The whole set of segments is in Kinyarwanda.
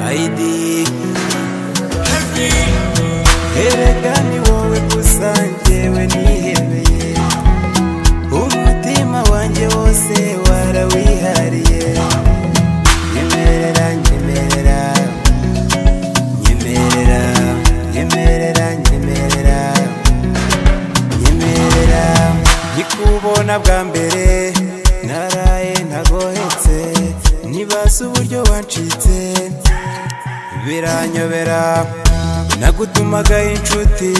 Aidi Erega ni wowe gusa njyewe nihebeye Umutima wanjye wose warawihariye Nyemerera, nyemerera Nyemerera, nyemerera, nyemerera Nyemerera Nkikubona bwa mbere Naraye ntagohetse Nibaza uburyo wancitse biranyobera nagutumagaye inshuti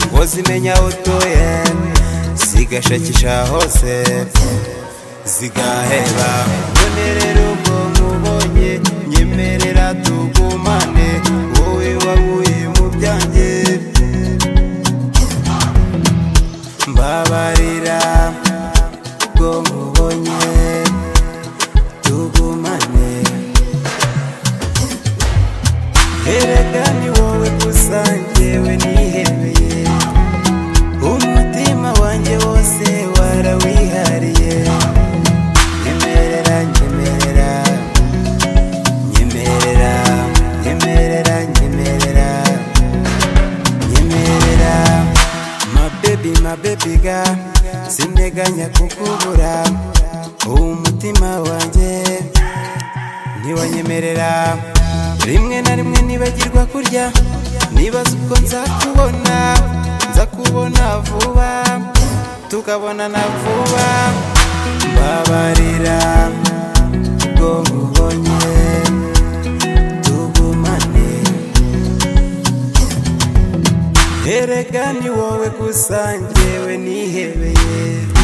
ngo zimenya aho utuye zigashakisha hose zigaheba mbonerera ubwo nkubonye nyemerera tugumane wowe waguye mu byanjye mbabarira ubwo nkubonye tugumane Erega ni wowe gusa njyewe nihebeye Umutima wanjye wose warawihariye Nyemerera, nyemerera Nyemerera, nyemerera, nyemerera Nyemerera My baby, my baby ga Sinteganya kukubura Umutima wanjye ntiwanyemerera rimwe na rimwe nibagirwa kurya nibaza ubwo nzakubona nzakubona vuba tukabonana vuba mbabarira ubwo nkubonye tugumane erega ni wowe gusa njyewe nihebeye